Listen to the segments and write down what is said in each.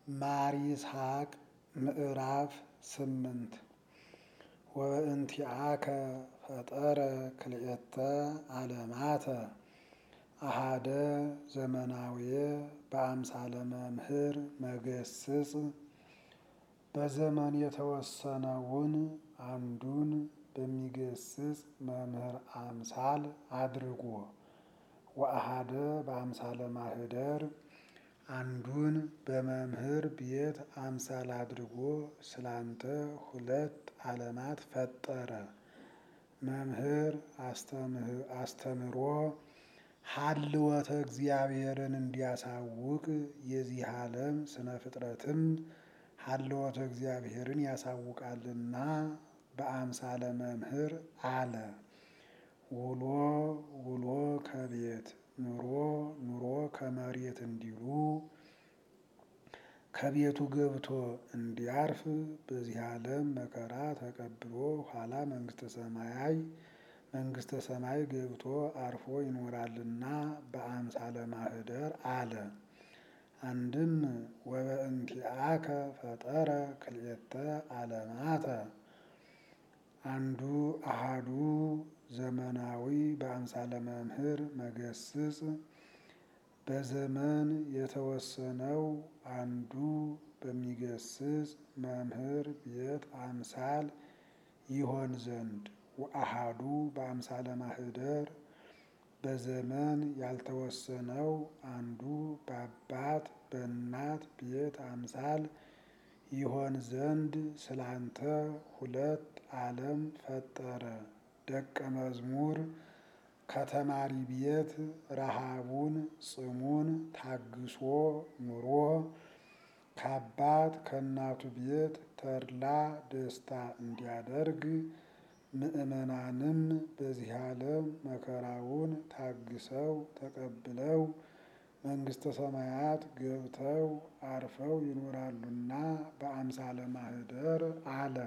ማር ይስሐቅ ምዕራፍ ስምንት ወበእንቲአከ ፈጠረ ክልኤተ ዓለማተ አሃደ ዘመናውየ በአምሳለ መምህር መገስጽ በዘመን የተወሰነውን አንዱን በሚገስጽ መምህር አምሳል አድርጎ ወአሃደ በአምሳለ ማህደር አንዱን በመምህር ቤት አምሳል አድርጎ ስላንተ ሁለት ዓለማት ፈጠረ። መምህር አስተምሮ ሀልወተ እግዚአብሔርን እንዲያሳውቅ የዚህ ዓለም ስነ ፍጥረትም ሀልወተ እግዚአብሔርን ያሳውቃልና በአምሳለ መምህር አለ። ውሎ ውሎ ከቤት ኑሮ ኑሮ ከመሬት እንዲሉ ከቤቱ ገብቶ እንዲያርፍ በዚህ ዓለም መከራ ተቀብሎ ኋላ መንግስተ ሰማያይ መንግስተ ሰማይ ገብቶ አርፎ ይኖራልና በአምሳለ ማህደር አለ። አንድም ወበእንቲአከ ፈጠረ ክልኤተ ዓለማተ አንዱ አሃዱ ዘመናዊ በአምሳለ መምህር መገስጽ በዘመን የተወሰነው አንዱ በሚገስጽ መምህር ቤት አምሳል ይሆን ዘንድ ወአሃዱ በአምሳለ ማህደር በዘመን ያልተወሰነው አንዱ በአባት በእናት ቤት አምሳል ይሆን ዘንድ ስላንተ ሁለት ዓለም ፈጠረ። ደቀ መዝሙር ከተማሪ ቤት ረሃቡን ጽሙን ታግሶ ኑሮ ከአባት ከእናቱ ቤት ተድላ ደስታ እንዲያደርግ ምዕመናንም በዚህ ዓለም መከራውን ታግሰው ተቀብለው መንግስተ ሰማያት ገብተው አርፈው ይኖራሉና በአምሳለ ማህደር አለ።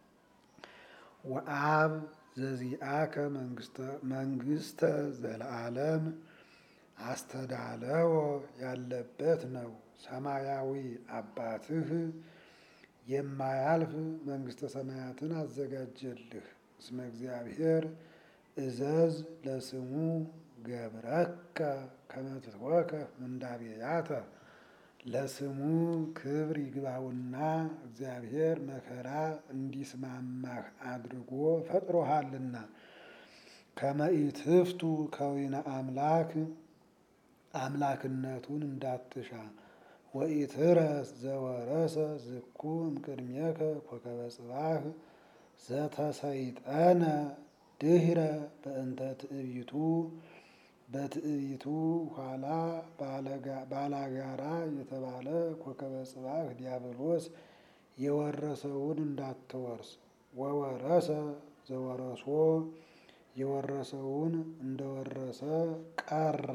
ወአብ ዘዚአከ መንግስተ ዘለዓለም አስተዳለወ ያለበት ነው። ሰማያዊ አባትህ የማያልፍ መንግስተ ሰማያትን አዘጋጀልህ። እስመ እግዚአብሔር እዘዝ ለስሙ ገብረከ ከመ ትትወከፍ ምንዳቤያተ ለስሙ ክብር ይግባውና እግዚአብሔር መከራ እንዲስማማህ አድርጎ ፈጥሮሃልና። ከመ ኢትፍቱ ከዊነ አምላክ አምላክነቱን እንዳትሻ ወኢትረስ ዘወረሰ ዝኩ እምቅድሜከ ኮከበ ጽባህ ዘተሰይጠነ ድህረ በእንተ ትዕቢቱ በትዕቢቱ ኋላ ባላጋራ የተባለ ኮከበ ጽባህ ዲያብሎስ የወረሰውን እንዳትወርስ። ወወረሰ ዘወረሶ የወረሰውን እንደወረሰ ቀረ።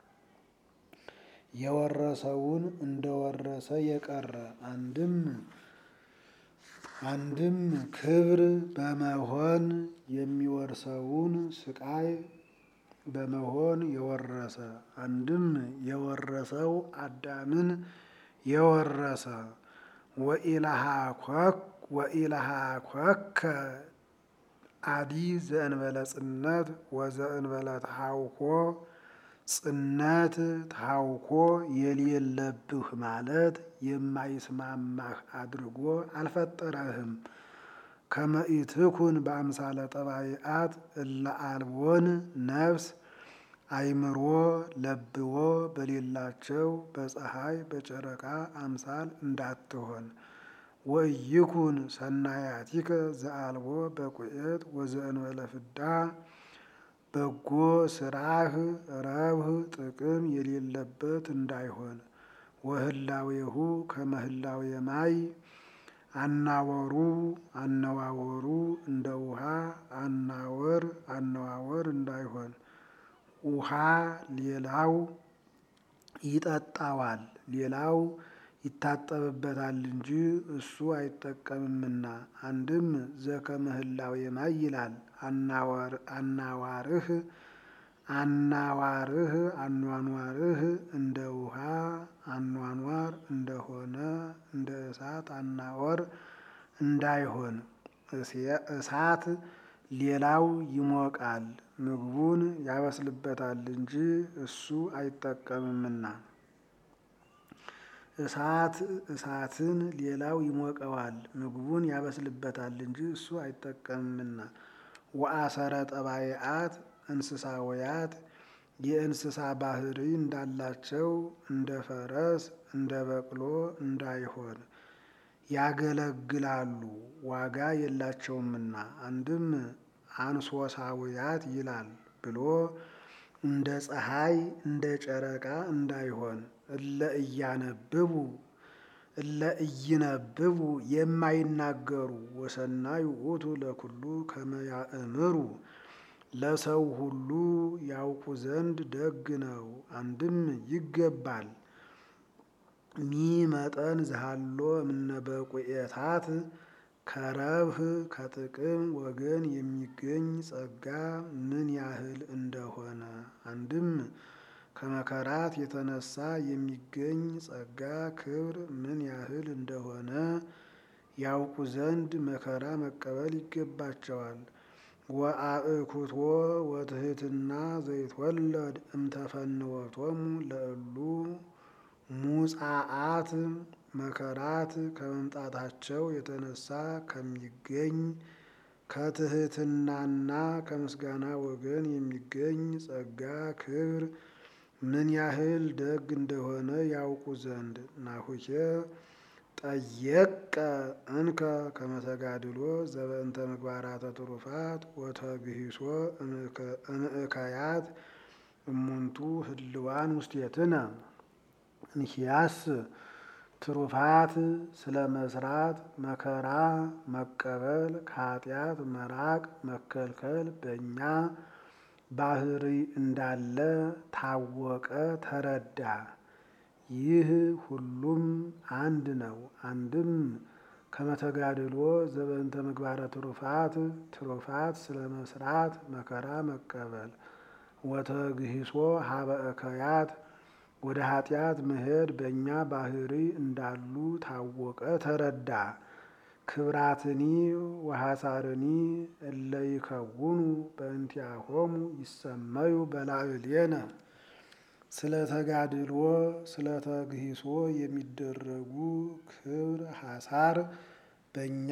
የወረሰውን እንደወረሰ የቀረ አንድም አንድም ክብር በመሆን የሚወርሰውን ስቃይ በመሆን የወረሰ አንድም የወረሰው አዳምን የወረሰ ወኢላሃ ኮከ አዲ ዘእንበለ ጽነት ወዘእንበለ ተሃውኮ ጽነት ታውኮ የሌለብህ ማለት የማይስማማህ አድርጎ አልፈጠረህም። ከመ ኢትኩን በአምሳለ ጠባይአት እለ አልቦን ነፍስ አይምሮ ለብዎ በሌላቸው በፀሐይ በጨረቃ አምሳል እንዳትሆን። ወኢይኩን ሰናያቲከ ዘአልቦ በቁኤት ወዘእንበለ ፍዳ በጎ ስራህ ረብህ ጥቅም የሌለበት እንዳይሆን። ወህላዌሁ ከመህላዌ ማይ አናወሩ አነዋወሩ እንደ ውሃ አናወር አነዋወር እንዳይሆን። ውሃ ሌላው ይጠጣዋል ሌላው ይታጠብበታል እንጂ እሱ አይጠቀምምና። አንድም ዘከመህላዌ ማይ ይላል አናዋርህ አናዋርህ አኗኗርህ እንደ ውሃ አኗኗር እንደሆነ እንደ እሳት አናወር እንዳይሆን እሳት ሌላው ይሞቃል ምግቡን ያበስልበታል እንጂ እሱ አይጠቀምምና። እሳት እሳትን ሌላው ይሞቀዋል ምግቡን ያበስልበታል እንጂ እሱ አይጠቀምምና። ወአሰረ ጠባይአት እንስሳውያት የእንስሳ ባህሪ እንዳላቸው እንደ ፈረስ እንደ በቅሎ እንዳይሆን ያገለግላሉ ዋጋ የላቸውምና። አንድም አንሶሳውያት ይላል ብሎ እንደ ፀሐይ እንደ ጨረቃ እንዳይሆን እለ እያነብቡ እለ ኢይነብቡ የማይናገሩ ወሰናይ ውእቱ ለኩሉ ከመ ያእምሩ ለሰው ሁሉ ያውቁ ዘንድ ደግ ነው። አንድም ይገባል ሚ መጠን ዝሃሎ እምነበቁኤታት ከረብህ ከጥቅም ወገን የሚገኝ ጸጋ ምን ያህል እንደሆነ አንድም ከመከራት የተነሳ የሚገኝ ጸጋ ክብር ምን ያህል እንደሆነ ያውቁ ዘንድ መከራ መቀበል ይገባቸዋል። ወአእኩቶ ወትሕትና ዘይትወለድ እምተፈንወቶሙ ለእሉ ሙጻአት መከራት ከመምጣታቸው የተነሳ ከሚገኝ ከትሕትናና ከምስጋና ወገን የሚገኝ ጸጋ ክብር ምን ያህል ደግ እንደሆነ ያውቁ ዘንድ ናሁኬ ጠየቀ እንከ ከመተጋድሎ ዘበእንተ ምግባራተ ትሩፋት ወተግሂሶ እምእከያት እሙንቱ ህልዋን ውስቴትነ እንኪያስ ትሩፋት ስለ መስራት መከራ መቀበል ከኃጢአት መራቅ መከልከል በእኛ ባህሪ እንዳለ ታወቀ ተረዳ። ይህ ሁሉም አንድ ነው። አንድም ከመተጋድሎ ዘበእንተ ምግባረ ትሩፋት ትሩፋት ስለ መስራት መከራ መቀበል ወተግሂሶ ሀበ እከያት ወደ ኃጢአት መሄድ በእኛ ባህሪ እንዳሉ ታወቀ ተረዳ። ክብራትኒ ወሐሳርኒ እለ ይከውኑ በእንቲአሆሙ ይሰመዩ በላዕሌነ ስለ ተጋድሎ ስለ ተግሂሶ የሚደረጉ ክብር ሐሳር በእኛ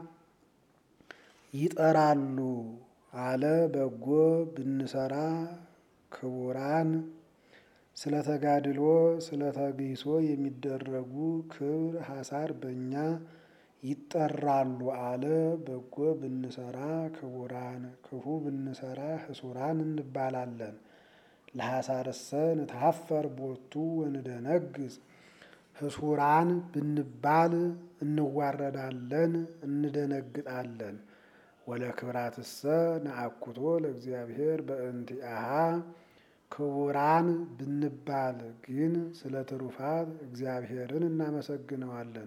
ይጠራሉ አለ። በጎ ብንሰራ ክቡራን ስለ ተጋድሎ ስለ ተግሂሶ የሚደረጉ ክብር ሐሳር በእኛ ይጠራሉ አለ። በጎ ብንሰራ ክቡራን ክፉ ብንሰራ ህሱራን እንባላለን። ለሐሳርሰ ንትሐፈር ቦቱ ወንደነግዝ ህሱራን ብንባል እንዋረዳለን እንደነግጣለን። ወለክብራትሰ ነአኩቶ ለእግዚአብሔር በእንቲአሃ ክቡራን ብንባል ግን ስለ ትሩፋት እግዚአብሔርን እናመሰግነዋለን።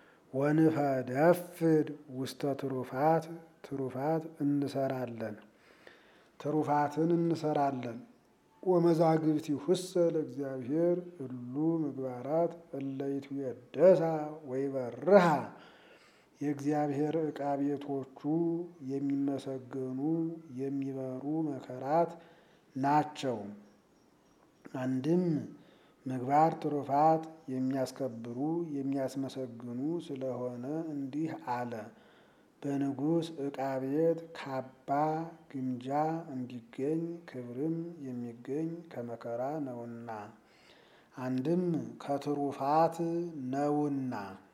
ወንፈደፍድ ውስተ ትሩፋት ትሩፋት እንሰራለን ትሩፋትን እንሰራለን። ወመዛግብቲሁሰ ለእግዚአብሔር እሉ ምግባራት እለ ይትዌደሳ ወይበርሃ የእግዚአብሔር ዕቃ ቤቶቹ የሚመሰገኑ የሚበሩ መከራት ናቸው። አንድም ምግባር ትሩፋት የሚያስከብሩ የሚያስመሰግኑ ስለሆነ እንዲህ አለ። በንጉሥ ዕቃ ቤት ካባ ግምጃ እንዲገኝ ክብርም የሚገኝ ከመከራ ነውና አንድም ከትሩፋት ነውና